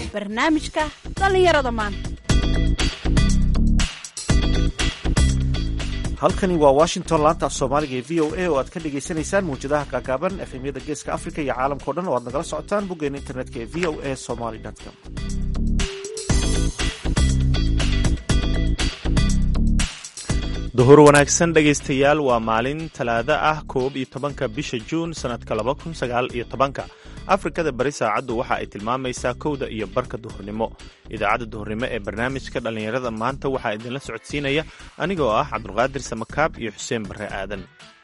barnaamijka dhallinyarada maanta halkani waa washington laanta af soomaaliga ee v o a oo aad ka dhagaysanaysaan mawjadaha gaagaaban efemyada geeska africa iyo caalamkao dhan oo aad nagala socotaan boggeena internetka ee v o a somaly com duhur wanaagsan dhegaystayaal waa maalin talaado ah koob iyo tobanka bisha juun sannadka laba kun sagaal iyo tobanka afrikada bari saacaddu waxa ay tilmaamaysaa kowda iyo barka duhurnimo idaacadda duhurnimo ee barnaamijka dhallinyarada maanta waxaa idinla socodsiinaya anigoo ah cabdulqaadir samakaab iyo xuseen barre aadan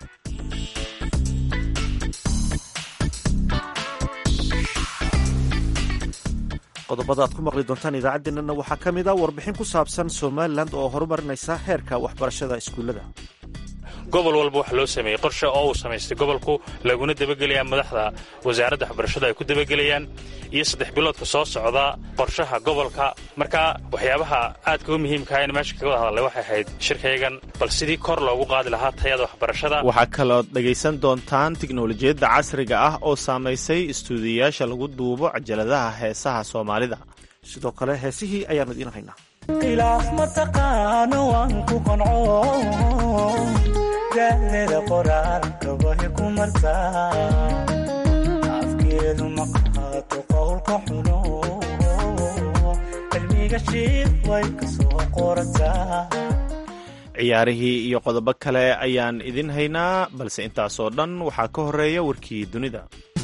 qodobada aad ku maqli doontaan idaacaddeenana waxaa ka mid a warbixin ku saabsan somalilan oo horumarinaysa heerka waxbarashada iskuullada gobol walba waxa loo sameeyey qorshe oo uu samaystay gobolku laguna dabagelayaa madaxda wasaaradda waxbarashada ay ku dabagelayaan iyo saddex biloodka soo socda qorshaha gobolka marka waxyaabaha aadka u muhiimkaha in meesha kaga wada hadalay waxay ahayd shirkaygan bal sidii kor loogu qaadi lahaa tayada waxbarashada waxaa kalood dhegaysan doontaan tiknolojiyadda casriga ah oo saamaysay istuudiyayaasha lagu duubo cajaladaha heesaha soomaalida sidoo kale heesihii ayaanu idiin haynaa khilaaf mataqaano waan ku qanco da'deeda qoraalkabahi ku martaa afkeedu ma qaato qowlka xuno cilmiga shiid way ka soo qorataa ciyaarihii iyo qodobo kale ayaan idin haynaa balse intaasoo dhan waxaa ka horeeya warkii dunida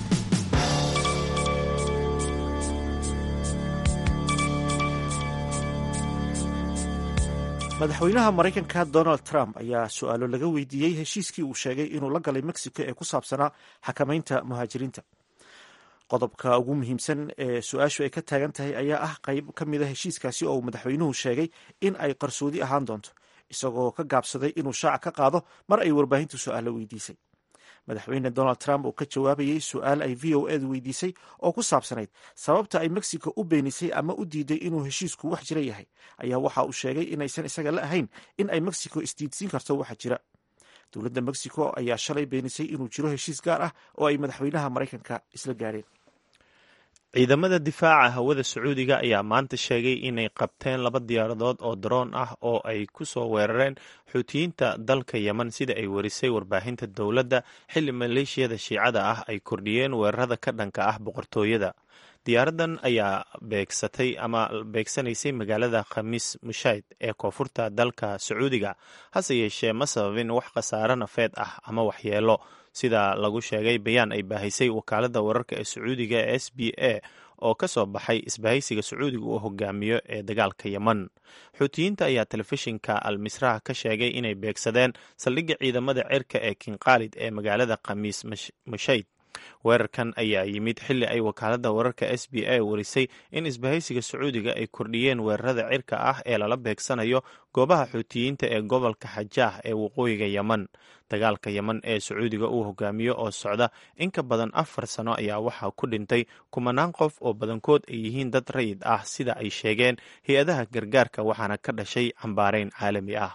madaxweynaha maraykanka donald trump ayaa su-aalo laga weydiiyey heshiiskii uu sheegay inuu la galay mexico ee ku saabsanaa xakamaynta muhaajiriinta qodobka ugu muhiimsan ee su-aashu ay ka taagan tahay ayaa ah qayb ka mid a heshiiskaasi oo uu madaxweynuhu sheegay in ay qarsoodi ahaan doonto isagoo ka gaabsaday inuu shaaca ka qaado mar ay warbaahintu su-aalo weydiisay madaxweyne donald trump oo ka jawaabayey su-aal ay v o edu weydiisay oo ku saabsanayd sababta ay mexico u beenisay ama u diiday inuu heshiisku wax jira yahay ayaa waxa uu sheegay inaysan isaga la ahayn in ay mexico isdiidsiin karto waxa jira dowladda mexico ayaa shalay beenisay inuu jiro heshiis gaar ah oo ay madaxweynaha maraykanka isla gaadheen ciidamada difaaca hawada sacuudiga ayaa maanta sheegay inay qabteen laba diyaaradood oo daroon ah oo ay ku soo weerareen xuutiyiinta dalka yemen sida ay warisay warbaahinta dowladda xilli maleeshiyada shiicada ah ay kordhiyeen weerarada ka dhanka ah boqortooyada diyaaradan ayaa beegsatay ama beegsanaysay magaalada khamiis mushayd ee koonfurta dalka sacuudiga hase yeeshee ma sababin wax khasaare nafeed ah ama waxyeelo sida lagu sheegay bayaan ay baahisay wakaaladda wararka ee sacuudiga ee s b a oo ka soo baxay isbahaysiga sacuudiga uu hogaamiyo ee dagaalka yemen xuutiyiinta ayaa telefishinka al misraha ka sheegay inay beegsadeen saldhigga ciidamada cirka ee kinqaalid ee magaalada khamiis mushayd weerarkan ayaa yimid xilli ay wakaaladda wararka s b a warisay in isbahaysiga sacuudiga ay kordhiyeen weerarada cirka ah ee lala beegsanayo goobaha xuutiyiinta ee gobolka xajaah ee waqooyiga yemen dagaalka yemen ee sacuudiga uu hogaamiyo oo socda in ka badan afar sano ayaa waxaa ku dhintay kumanaan qof oo badankood ay yihiin dad rayid ah sida ay sheegeen hay-adaha gargaarka waxaana ka dhashay cambaareyn caalami ah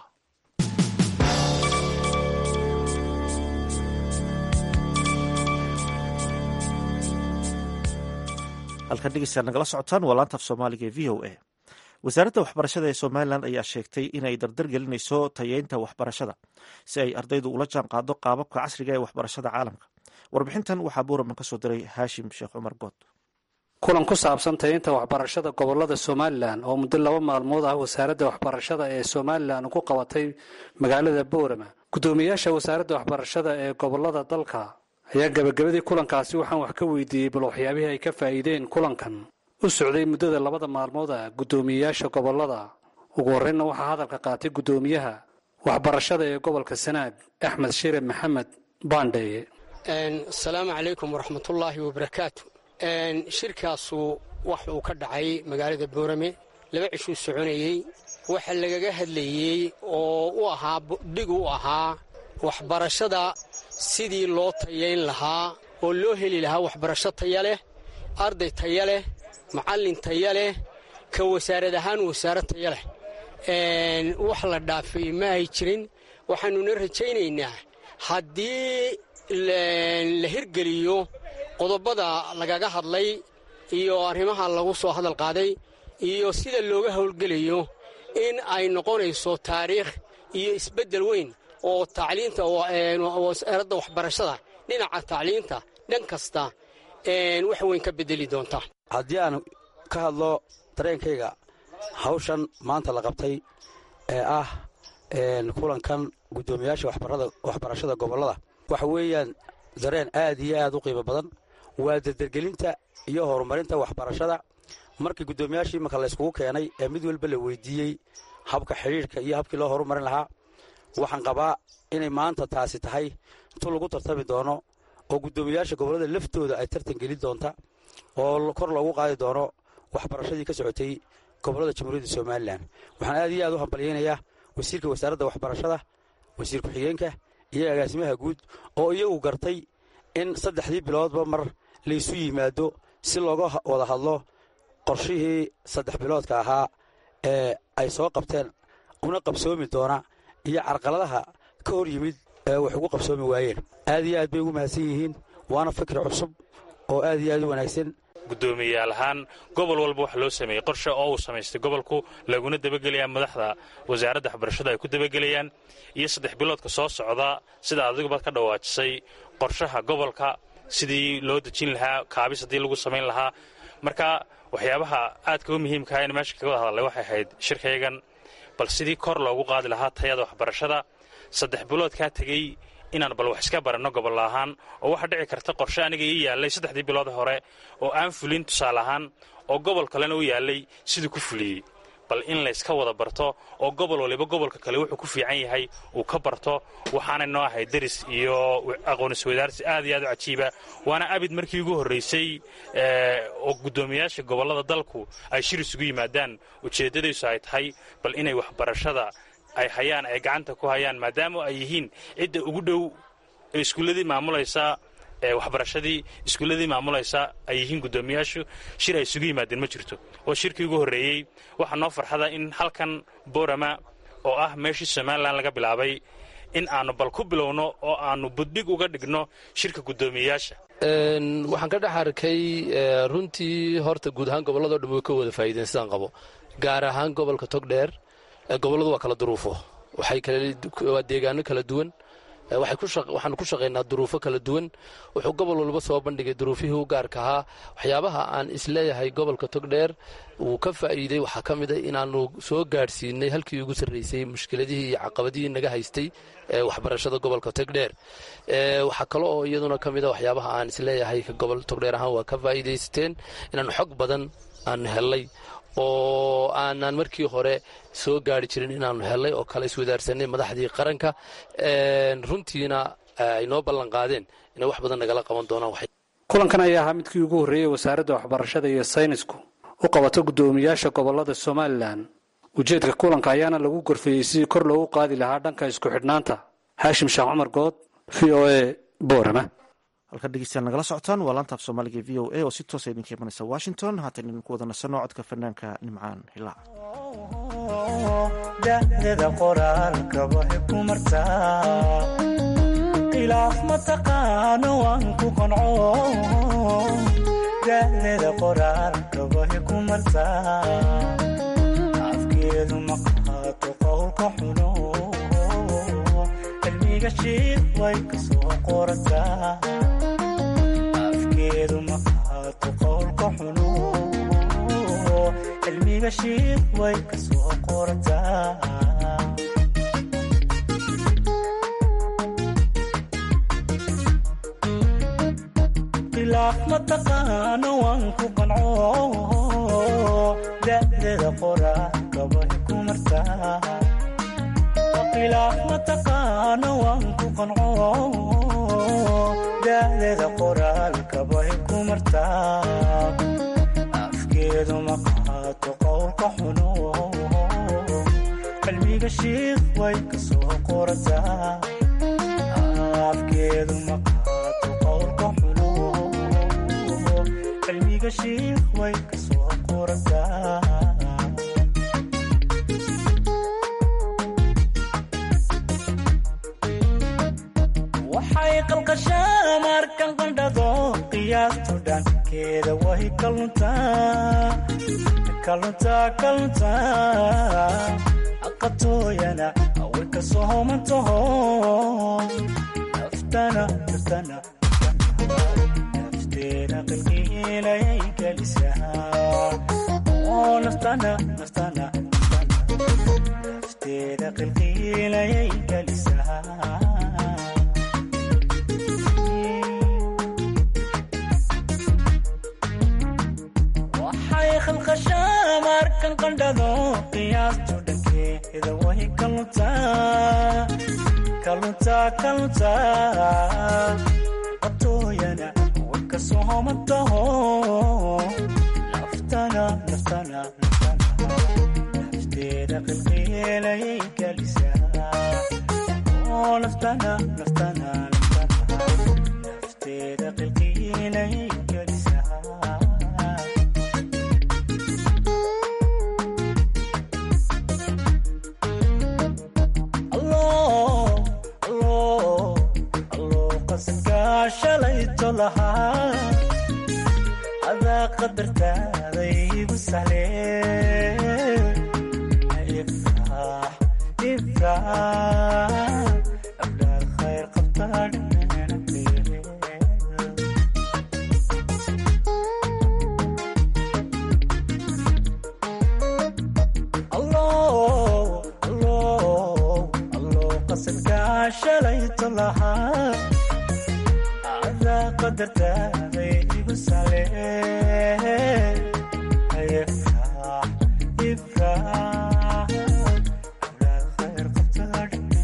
halkan dhegeystayaal nagala socotaan waa laanta af soomaaliga ee v o a wasaaradda waxbarashada ee somalilan ayaa sheegtay inay dardar gelinayso tayeynta waxbarashada si ay ardaydu ula jaan qaado qaababka casriga ee waxbarashada caalamka warbixintan waxaa buuraman ka soo diray haashim sheekh cumar good kulan ku saabsan tayeynta waxbarashada gobolada somalilan oo muddo laba maalmood ah wasaaradda waxbarashada ee somalilan ku qabatay magaalada boorama guddoomiyaasha wasaaradda waxbarashada ee gobolada dalka ayaa gabagabadii kulankaasi waxaan wax ka weydiiyey bal waxyaabihii ay ka faa'iideen kulankan u socday muddada labada maalmood ah guddoomiyeyaasha gobolada ugu horreynna waxaa hadalka qaatay guddoomiyaha waxbarashada ee gobolka sanaag axmed shire maxamed baandheeye asalaamu calaykum waraxmatullaahi wabarakaatu shirkaasu wax uu ka dhacay magaalada boorame laba cishuu soconayey waxa lagaga hadlayey oo u ahaa dhig u ahaa waxbarashada sidii loo tayayn lahaa oo loo heli lahaa waxbarasho taya leh arday taya leh macallin taya leh ka wasaarad ahaan wasaarad taya leh wax la dhaafay ma ay jirin waxaannuna rajaynaynaa haddii la hirgeliyo qodobada lagaga hadlay iyo arrimaha lagu soo hadal qaaday iyo sida looga howlgelayo in ay noqonayso taariikh iyo isbeddel weyn oo tacliinta wasaaradda waxbarashada dhinaca tacliinta dhan kasta wax weyn ka bedeli doonta haddii aan ka hadlo dareenkayga hawshan maanta la qabtay ee ah kulankan guddoomiyaasha waxbarashada gobollada waxa weeyaan dareen aad iyo aad u qiimo badan waa dardergelinta iyo horumarinta waxbarashada markii guddoomiyaashii imanka layskugu keenay ee mid walba la weydiiyey habka xidhiidhka iyo habkii loo horumarin lahaa waxaan qabaa inay maanta taasi tahay tu lagu tartami doono oo guddoomiyaasha gobollada laftooda ay tartan gelin doonta oo kor loogu qaadi doono waxbarashadii ka socotay gobollada jamhuuriyadda somalilan waxaan aad iyo aad u hambalyaynayaa wasiirka wasaaradda waxbarashada wasiir ku-xigeenka iyo agaasimaha guud oo iyagu gartay in saddexdii biloodba mar laysu yimaado si looga wada hadlo qorshihii saddex biloodka ahaa ee ay soo qabteen una qabsoomi doona iyo carqaladaha ka hor yimid ee wax ugu qabsoomi waayeen aad iyo aad bay ugu mahadsan yihiin waana fikir cusub oo aad iyo aad u wanaagsan guddoomiyayaal ahaan gobol walba waxa loo sameeyey qorshe oo uu samaystay gobolku laguna debagelayaa madaxda wasaaradda waxbarashada ay ku debagelayaan iyo saddex biloodka soo socda sida adigubaad ka dhawaajisay qorshaha gobolka sidii loo dejin lahaa kaabis haddii lagu samayn lahaa marka waxyaabaha aadka u muhiimkaha in meesha kaga wada hadlay waxay ahayd shirkaygan bal sidii kor loogu qaadi lahaa tayada waxbarashada saddex biloodkaa tegey inaan bal wax iska baranno gobol ahaan oo waxaa dhici karta qorshe aniga ii yaallay saddexdii bilood hore oo aan fulin tusaale ahaan oo gobol kalena u yaallay siduu ku fuliyey bal in layska wada barto oo gobol waliba gobolka kale wuxuu ku fiican yahay uu ka barto waxaanay noo ahay deris iyo aqoon-iswadaarsi aad iyo aad u cajiiba waana abid markii ugu horraysay oo guddoomiyaasha gobollada dalku ay shir isugu yimaadaan ujeeddadaysu ay tahay bal inay waxbarashada ay hayaan ay gacanta ku hayaan maadaama ay yihiin cidda ugu dhow ee iskuulladii maamulaysa ee waxbarashadii iskuulladii maamulaysa ay yihiin guddoomiyaashu shir ay isugu yimaadeen ma jirto oo shirkii ugu horreeyey waxaa noo farxada in halkan borama oo ah meeshii somalilan laga bilaabay in aannu bal ku bilowno oo aannu buddhig uga dhigno shirka guddoomiyayaasha waxaan ka dhex arkay runtii horta guud ahaan gobolladao dhan way ka wada faa'iideen sidaan qabo gaar ahaan gobolka togdheer gobolladu waa kala duruufo waa deegaano kala duwan waxaanu ku shaqaynaa duruufo kala duwan wuxuu gobol walba soo bandhigay duruufihii u gaarka ahaa waxyaabaha aan isleeyahay gobolka togdheer wuu ka faa'iiday waxaa ka mid a inaannu soo gaadhsiinay halkii ugu sarraysay mushkiladihii iyo caqabadihii naga haystay waxbarashada gobolka togdheer waxaa kale oo iyaduna ka mid a waxyaabaha aan isleeyahay gobol togdheer ahaan waa ka faa'iidaysateen inaannu xog badan aanu hellay oo aanaan markii hore soo gaari jirin inaannu hellay oo kale iswadaarsanay madaxdii qaranka runtiina ay noo ballan qaadeen inay wax badan nagala qaban doonaan kulankan ayaa ahaa midkii ugu horreeyey wasaaradda waxbarashada iyo saynisku u qabato guddoomiyaasha gobollada somalilan ujeedka kulanka ayaana lagu gorfeeyey sidii kor loogu qaadi lahaa dhanka isku xidhnaanta haashim sheekh cumar good v o a boorama halkan dhegeystayaal nagala socotaan waa laanta af soomaaliga v o a oo si toosa idinka imanaysa washington haatan idinku wada nasano codka fanaanka nimcaan hilaac da'dada qoraalka waxay ku martaa khilaaf mataqaano waan ku qanco da'dada qoraalka waxay ku martaa afkeedu ma qaato qowlka xuno cilmiga shiid way ka soo qorataa afkeedu ma qaato qowlka xuno cilmiga shiid way ka soo qorataa khilaaf mataqaano waan ku qanco da'dada qoraalka way ku martaa khilaaf mataqaano waan ku qanco da'dada qoraalka way ku martaa afkeedu ma qaato qowlka xuno cilmiga shiid way ka soo qorataa afkeedu ma qaato qowlka xuno cilmiga shiid way ka soo qorataa waxay qalqashaa markan qandhado qiyaastu dhankeeda way kaluntaa kaluntaa kaluntaa aqatooyana way ka soomantaho naftana naftana nafteena qilqiilayay gelisaa oo naftana naftana nafteeda qilqiilayay gelisaa waxay khalqashaa markan qandhado qiyaastu dhankeeda way kaluntaa kaluntaa kaluntaa qatooyana way ka soomantaho naftana naftana naftana nafteeda qilqiilayay gelisaa oo naftana naftana naftana nafteeda qilqiilayay gelisaa qasadkaashalayto lahaa adaa qadartaada igu sahle ifraax ifraax ablaad khayr qabtaa qasadkaashalayto lahaa adaa qadartaada igu sahle ifraax ifraax ablaad khayr qabtaa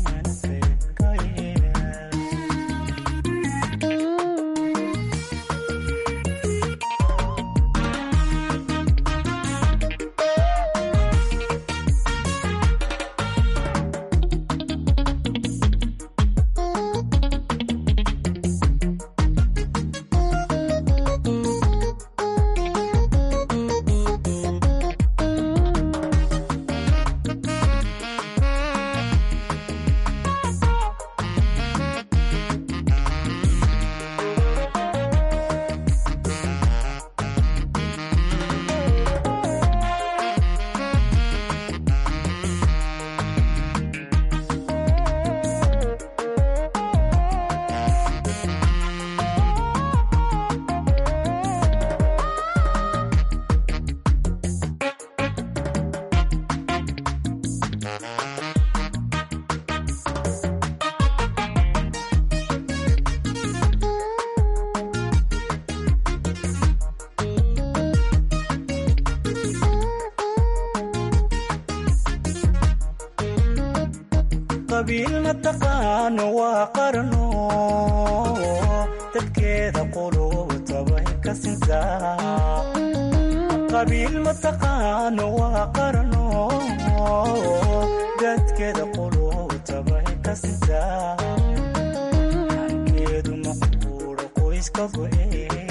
qabiil mataqaano waa qarno dadkeeda qulubtabay ka sintaa qabiil mataqaano waa qarno dadkeeda qulubtabay ka sintaa hankeedu maqbuuro qoyska go'e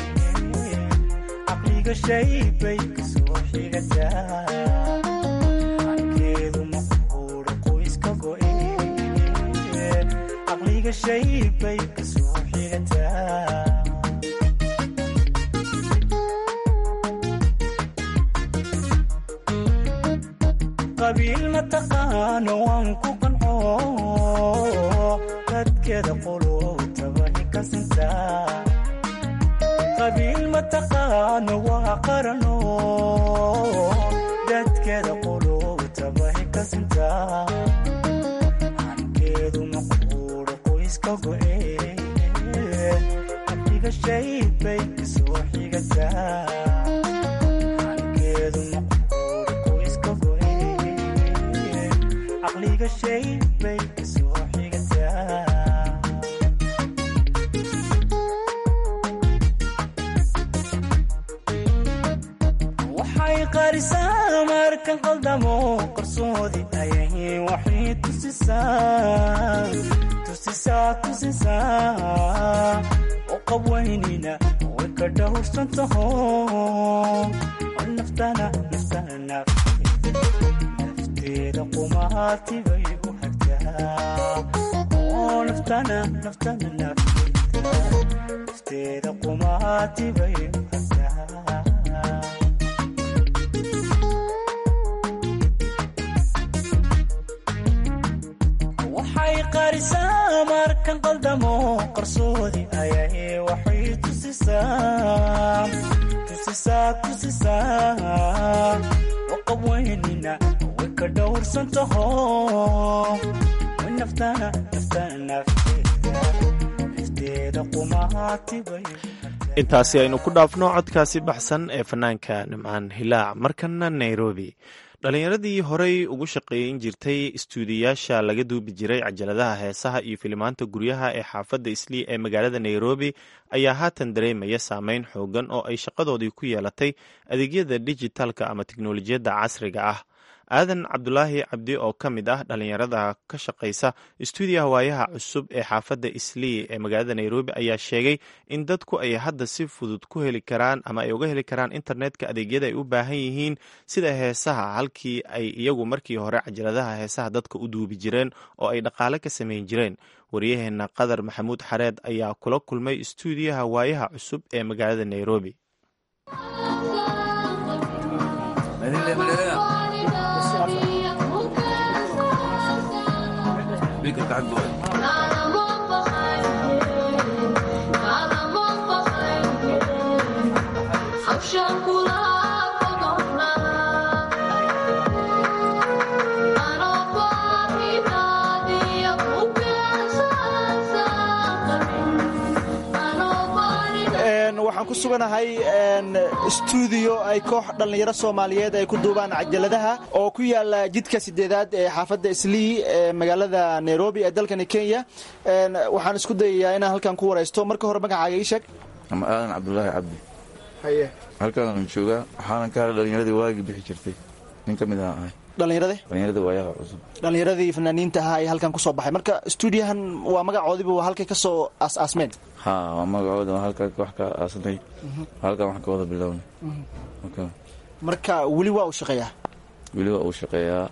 caqliga shay bay kasoo xigataa hankeedu maqbuuro qoyska go'e caqliga shay bay kasoo xigataa qabiil mataqaano waan ku qanco dadkeeda qulubtabay ka sintaa qabiil mataqaano waa qarano dadkeeda qulubtabay ka sintaa hankeedu maqbuuro qoyska go'e caqliga shay bay kasoo xigataa hankeedu maqbuuro qoyska go'e caqliga shay bay kasoo xigataa waxay qarisaa markan qaldamo qarsoodi ayay waxay tusisaa tusisaa tusisaa oo qabwaynina way ka dhowrsan taho naftana naftana nafteeda qumaati bay u hagtaa oo naftana naftana nafteeda ifteeda qumaatibay hadaa waxay qarisaa markan qaldamo qarsoodi ayay waxay tusisaa tusisaa tusisaa waqab weynina way ka dhowrsan taho way naftana naftana nafteeda ifteeda qumaatibay intaasi aynu ku dhaafno codkaasi baxsan ee fanaanka nimcaan hilaac markana nairobi dhallinyaradii horey ugu shaqeeyin jirtay istuudiyaasha laga duubi jiray cajaladaha heesaha iyo filimaanta guryaha ee xaafadda islii ee magaalada nairobi ayaa haatan dareemaya saameyn xoogan oo ay shaqadoodii ku yeelatay adeegyada dijitaalka ama teknolojiyadda casriga ah aadan cabdulaahi cabdi oo ka mid ah dhallinyarada ka shaqaysa istuudiyaha waayaha cusub ee xaafadda islii ee magaalada nairobi ayaa sheegay in dadku ay hadda si fudud ku heli karaan ama ay uga heli karaan internetka adeegyada ay u baahan yihiin sida heesaha halkii ay iyagu markii hore cajaladaha heesaha dadka u duubi jireen oo ay dhaqaale ka samayn jireen waryaheena qadar maxamuud xareed ayaa kula kulmay istuudiyaha waayaha cusub ee magaalada nairobi waxaan ku suganahay stuudiyo ay koox dhallinyaro soomaaliyeed ay ku duubaan cajaladaha oo ku yaala jidka sideedaad ee xaafadda islii ee magaalada nairobi ee dalkani kenya waxaan isku dayayaa inaan halkan ku waraysto marka hore magacaaga ii sheeg ama aadan cabdulaahi cabdi haye halkaan joogaa waxaanan ka hadhay dhallinyaradii waagii bixi jirtay nin ka mid aha ahay dhallinyarade dhallinyarada waayaha cusub dhallinyaradii fanaaniinta ahaa ee halkan kusoo baxay marka stuudiyahan waa magacoodiiba waa halkay ka soo aas-aasmeen ha waa magacooda waa halkaa wax ka aasanay halkaan wax ka wada bilownay Okay. marka weli waa uu shaqeeyaa weli waa uu shaqeeyaa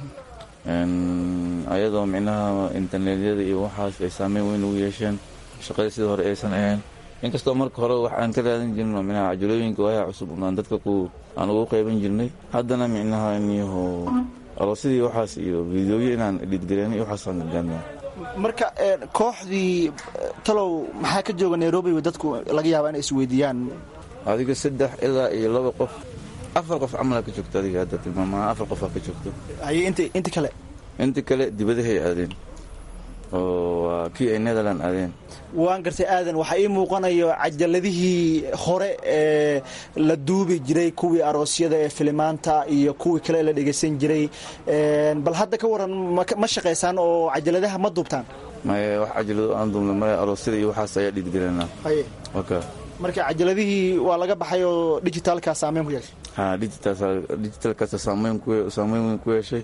ayadoo micnaha internetyada iyo waxaas ay saameyn weyn ugu yeesheen shaqadii sidii hore aysan ahayn inkastoo marka hore wax aan ka raadin jirno micnaha cajalooyinka waayaha cusub aan dadka ku aan ugu qayban jirnay haddana micnaha inyaho aroosidii waxaas iyo fideoyo inaan edhidgareynay iyo waxaasaan gargaarnaa marka kooxdii talow maxaa ka jooga nairobi dadku laga yaabaa inay isweydiiyaan adiga saddex ilaa iyo laba qof afar qof camalaa ka joogto adiga hadda tilmaamaha afar qofaa ka joogto haye int inta kale inta kale dibadahay aadeen oo waa kii ay netherland aadeen waan gartay aadan waxaa ii muuqanayo cajaladihii hore ee la duubi jiray kuwii aroosyada ee filimaanta iyo kuwii kale la dhegaysan jiray bal hadda ka waran ma shaqaysaan oo cajaladaha ma duubtaan maye wax cajalado aan duubna maya aroosyada iyo waxaas ayaa dhiidgelinaa haye waka marka cajaladihii waa laga baxay oo digitaalka saameyn ku yeeshay ha digitalkaasa saameyn weyn ku yeeshay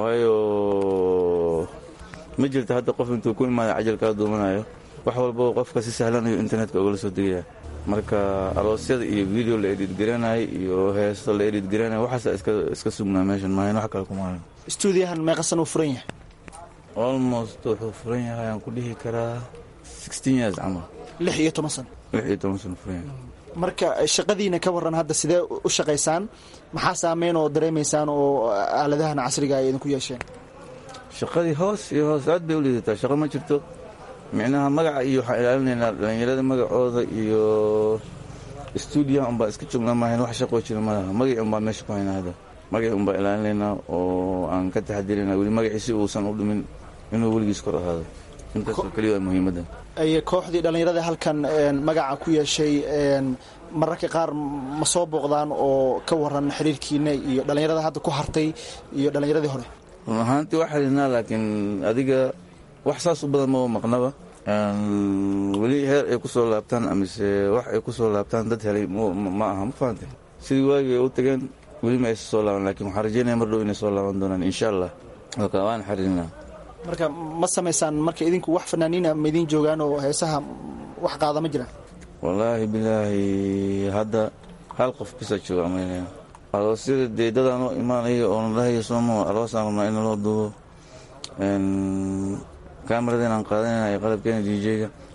waayo ma jirta hadda qof intuu ku imaada cajal kaa duumanayo wax walbao qofka si sahlanayo internetka ogala soo degaya marka aroosyada iyo video la edhidgaranayo iyo heesto la edhidgaranayo waxaasa iska sugnaa meeshan maahan wax kale kumahan stuudiyahan meeqasan uu furan yahay almost wuxuu furan yahay aan ku dhihi karaa sixteen years camal lix iyo toban sano lix iyo toban sano furan yahay marka shaqadiina ka waran hadda sidee u shaqaysaan maxaa saameyn oo dareemaysaan oo aaladahan casriga ay idinku yeesheen shaqadii hoos iyo hoos aad bay u liidataa shaqo ma jirto micnaha magaca iyo waxaan ilaalinaynaa dhallinyarada magacooda iyo stuudiyaha unbaa iska joognaa maahayn wax shaqoo jira malaha magacii unbaa meesha ku haynaa hadda magacii unbaa ilaalinaynaa oo aan ka taxadirinaa weli magacii si uusan u dhimin inuu weligiis kor ahaado intaasoo keliya waa muhiimadda ay kooxdii dhallinyarada halkan magaca ku yeeshay mararka qaar ma soo booqdaan oo ka waran xiriirkiina iyo dhallinyarada hadda ku hartay iyo dhallinyaradii hore run ahaantii waa xiriirnaa laakiin adiga wax saas u badan maba maqnaba weli heer ay ku soo laabtaan amise wax ay ku soo laabtaan dad helay ma aha ma fahantay sidii waagii ay u tageen weli ma aysa soo laaban lakin waxaan rajeynaya mar dhow inay soo laaban doonaan insha allah oka waan xiriirnaa marka ma samaysaan marka idinku wax fanaaniina ma idiin joogaan oo heesaha wax qaada ma jiraan wallaahi bilaahi hadda hal qof bisa jooga amaynaya aroosyada dee dadaan oo imaanaya oona dhahayo sooma aroosaan rabnaa in loo duubo kamarada inaan qaadanayna qalabkeena d j-ga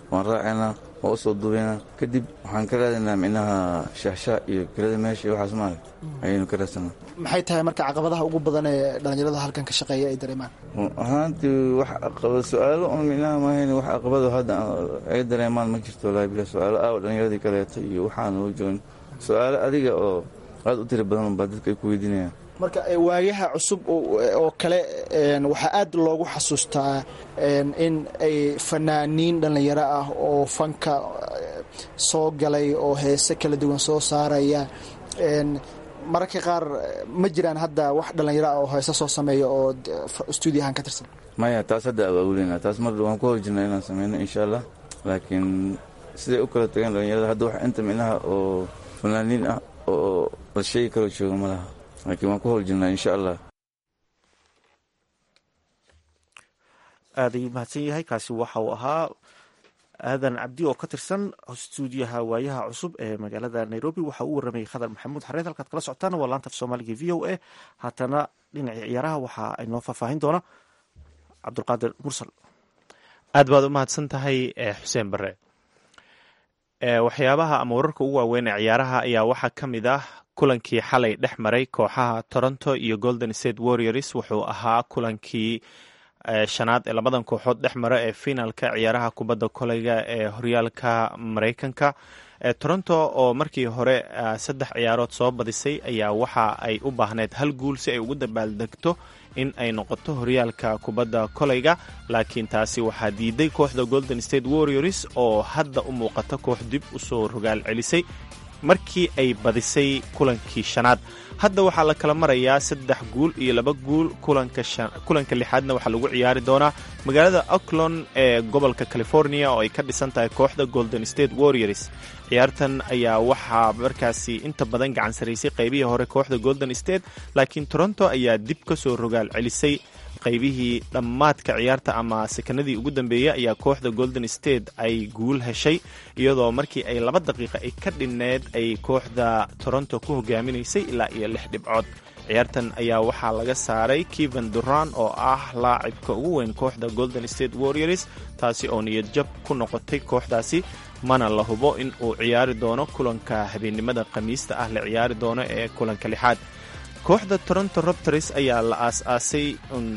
waan raacaynaa waan u soo duubaynaa kadib waxaan ka raadaynaa micnaha shaahshaa iyo kelada meesha iyo waxaas maarag ayaynu ka raadsanaa maxay tahay marka caqabadaha ugu badan ee dhallinyarada halkan ka shaqeeya ay dareemaan ahaantii wax aqabad su-aalo un micnaha maahayn wax aqabado hadda ay dareemaan ma jirto walahi bila su-aalo aawa dhallinyaradii kaleeto iyo waxaan u joogin su-aalo adiga oo aad u tiri badan unbaa dadka ay ku weydiinayaan marka waayaha cusub oo kale waxaa aad loogu xasuustaa in ay fanaaniin dhallinyaro ah oo fanka soo galay oo heese kala duwan soo saaraya mararka qaar ma jiraan hadda wax dhallinyaro ah oo heese soo sameeya oo stuudiyahan ka tirsan maya taas hadda awaawuleyna taas mar waan ku hor jirnaa inaan sameyno insha allah laakiin siday u kala tageen dhallinyarada hadda wax inta micnaha oo fanaaniin ah oo la sheegi kaloo jooga ma laha laakiin waan ku hor jirnaa insha allah aad ayuu mahadsan yahay kaasi waxa uu ahaa aadan cabdi oo ka tirsan stuudiyaha waayaha cusub ee magaalada nairobi waxa uu waramayay khadar maxamuud xareed halkaad kala socotaan waa laanta af soomaaliga v o a haatana dhinacii ciyaaraha waxa ay noo faahfaahin doona cabdulqaadir mursal aad baad u mahadsan tahay xuseen bare waxyaabaha ama wararka ugu waaweyn ee ciyaaraha ayaa waxaa ka mid ah kulankii xalay dhex maray kooxaha toronto iyo golden state warriors wuxuu ahaa kulankii shanaad ee labadan kooxood dhex mara ee finaalka ciyaaraha kubadda koleyga ee horyaalka mareykanka toronto oo markii hore saddex ciyaarood soo badisay ayaa waxa ay u baahneyd hal guul si ay ugu dabaaldegto in ay noqoto horyaalka kubadda koleyga laakiin taasi waxaa diiday kooxda golden state warriors oo hadda u muuqata koox dib usoo rogaal celisay markii ay badisay kulankii shanaad hadda waxaa la kala marayaa saddex guul iyo laba guul kulanka lixaadna waxaa lagu ciyaari doonaa magaalada auckland ee gobolka california oo ay ka dhisan tahay kooxda golden state warriors ciyaartan ayaa waxaa markaasi inta badan gacan saraysay qaybihii hore kooxda golden state laakiin toronto ayaa dib ka soo rogaal celisay qaybihii dhammaadka ciyaarta ama sekanadii ugu dambeeyey ayaa kooxda golden state ay guul heshay iyadoo markii ay laba daqiiqa ay ka dhinneed ay kooxda toronto ku hogaaminaysay ilaa iyo lix dhibcood ciyaartan ayaa waxaa laga saaray keven duran oo ah laacibka ugu weyn kooxda golden state warriors taasi oo niyad jab ku noqotay kooxdaasi mana la hubo in uu ciyaari doono kulanka habeennimada khamiista ah la ciyaari doono ee kulanka lixaad kooxda toronto robters ayaa la aas-aasay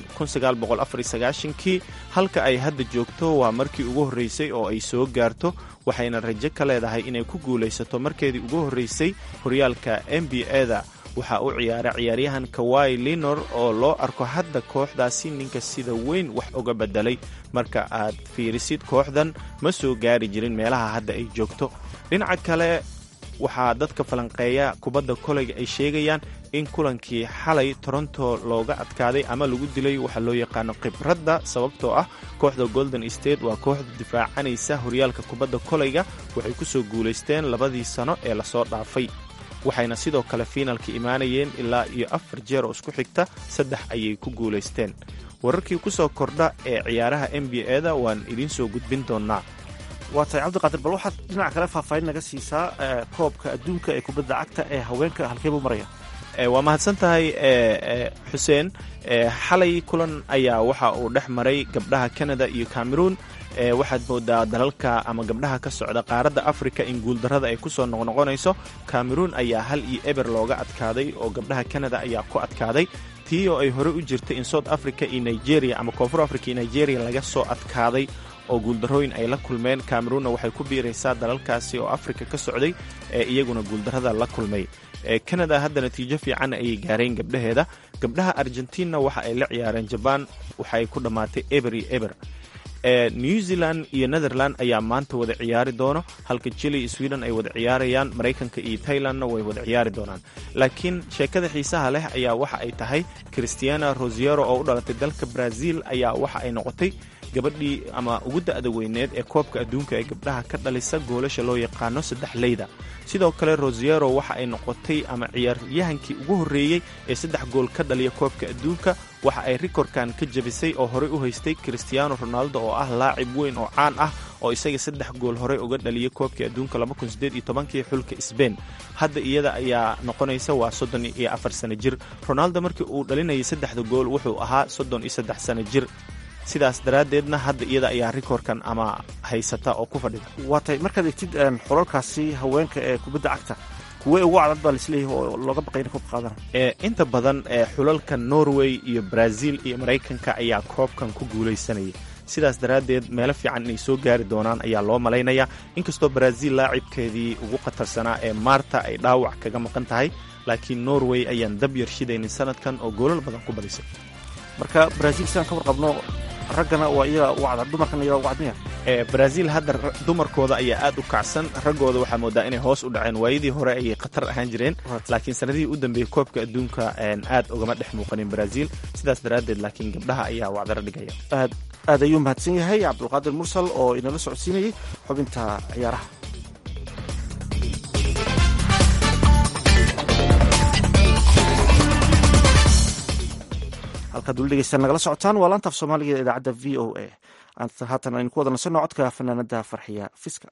kii halka ay hadda joogto waa markii ugu horreysay oo ay soo gaarto waxayna rajo ka leedahay inay ku guulaysato markeedii ugu horreysay horyaalka n b a-da waxaa u ciyaara ciyaaryahan kawai linor oo loo arko hadda kooxdaasi ninka sida weyn wax uga bedelay marka aad fiirisid kooxdan ma soo gaari jirin meelaha hadda ay joogto dhinaca kale waxaa dadka falanqeeya kubadda koleyga ay sheegayaan in kulankii xalay toronto looga adkaaday ama lagu dilay waxaa loo yaqaano khibradda sababtoo ah kooxda golden state waa kooxda difaacanaysa horyaalka kubadda koleyga waxay ku soo guulaysteen labadii sano ee lasoo dhaafay waxayna sidoo kale fiinalka imaanayeen ilaa iyo afar jeer oo isku xigta saddex ayay ku guulaysteen wararkii ku soo kordha ee ciyaaraha n b a-da waan idiin soo gudbin doonnaa waa tahay cabdiqaadir bal waxaad dhinaca kale faahfaahin naga siisaa koobka adduunka ee kubadda cagta ee haweenka halkeebuu maraya waa mahadsan tahay xuseen xalay kulan ayaa waxa uu dhex maray gabdhaha canada iyo cameroon waxaad moodaa dalalka ama gabdhaha ka socda qaaradda africa in guuldarrada ay ku soo noqnoqonayso cameroon ayaa hal iyo eber looga adkaaday oo gabdhaha canada ayaa ku adkaaday tii oo ay hore u jirtay in south africa iyo nigeria ama koonfur africa iyo nigeria laga soo adkaaday oo guuldarrooyin ay la kulmeen cameroonna waxay ku biiraysaa dalalkaasi oo afrika ka socday ee iyaguna guuldarrada la kulmay canada hadda natiijo fiican ayay gaareen gabdhaheeda gabdhaha argentina waxa ay la ciyaareen jabaan waxa ay ku dhammaatay eber iyo eber new zealand iyo netherland ayaa maanta wada ciyaari doono halka jili iyo sweden ay wada ciyaarayaan maraykanka iyo tailandna way wada ciyaari doonaan laakiin sheekada xiisaha leh ayaa waxa ay tahay christiana rosiero oo u dhalatay dalka brazil ayaa waxa ay noqotay gabadhii ama ugu da'da weyneed ee koobka adduunka ee gabdhaha ka dhalisa goolasha loo yaqaano saddex leyda sidoo kale rosiero waxa ay noqotay ama ciyaaryahankii ugu horreeyey ee saddex gool ka dhaliya koobka adduunka waxa ay rikorkan ka jabisay oo horey u haystay christiano ronaldo oo ah laacib weyn oo caan ah oo isaga saddex gool horey uga dhaliyay koobkii adduunka kii xulka sbain hadda iyada ayaa noqonaysa waa soddon iyo afar sano jir ronaldo markii uu dhalinayay saddexda gool wuxuu ahaa soddon iyo saddex sano jir sidaas daraaddeedna hadda iyada ayaa rikoorkan ama haysata oo ku fadhida waa tahay markaad egtid xulalkaasi haweenka ee kubadda cagta kuwee ugu cadad baa laisleeyahay oo looga baqay inay koobka qaadana inta badan xulalka norway iyo brazil iyo maraykanka ayaa koobkan ku guulaysanaya sidaas daraaddeed meelo fiican inay soo gaari doonaan ayaa loo malaynayaa inkastoo brazil laacibkeedii ugu khatarsanaa ee maarta ay dhaawac kaga maqan tahay laakiin norway ayaan dab yar shidaynin sanadkan oo goolal badan ku badisay marka brazil sidaan ka warqabno raggana waa iyaga ugu cadad dumarkana iyaga ugu cadmiya brazil hadda dumarkooda ayaa aad u kacsan raggooda waxaa moodaa inay hoos u dhaceen waayadii hore ayay khatar ahaan jireen laakiin sanadihii u dambeeyey koobka adduunka aad ugama dhex muuqanin brazil sidaas daraaddeed laakiin gabdhaha ayaa wacdaro dhigaya aad aad ayuu mahadsan yahay cabdulqaadir mursal oo inala socodsiinayay xubinta ciyaaraha halkaad weli dhegeystaan nagala socotaan waa laantaaf soomaaliga ee idaacadda v o a haatan aynu ku wada nasanno codka fanaanada farxiya fiska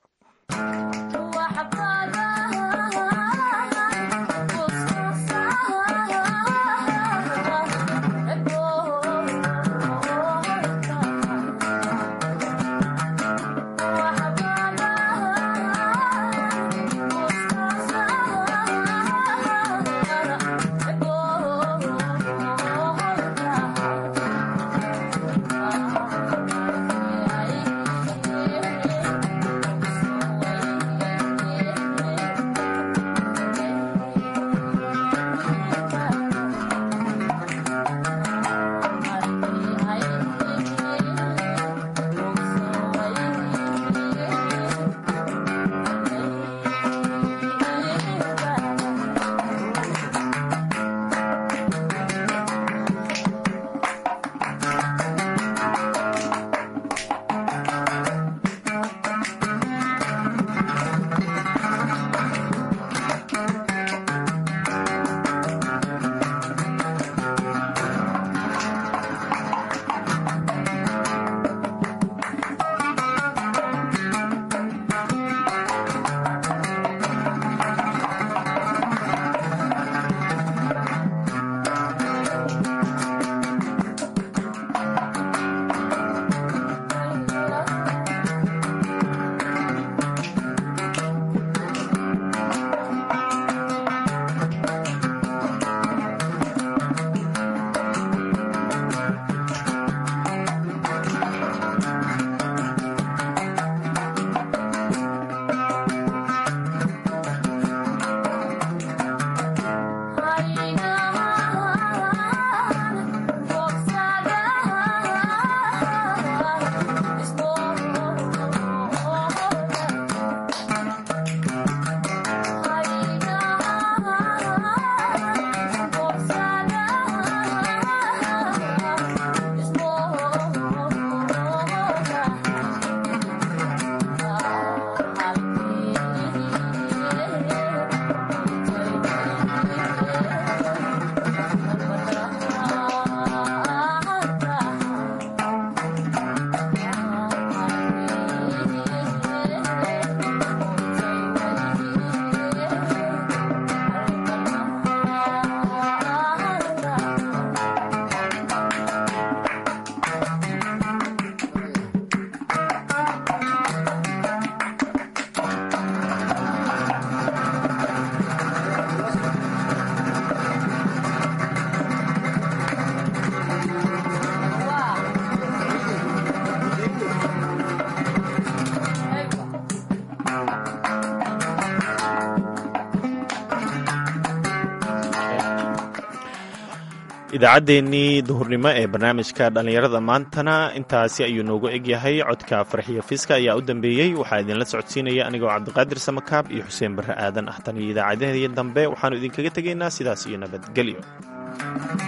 idaacaddeenii duhurnimo ee barnaamijka dhallinyarada maantana intaasi ayuu noogu egyahay codka farxiyo fiska ayaa u dambeeyey waxaa idinla socodsiinaya anigoo cabdiqaadir samakaab iyo xuseen barre aadan ah tan iyo idaacadaheedii dambe waxaannu idinkaga tegaynaa sidaas iyo nabadgelyo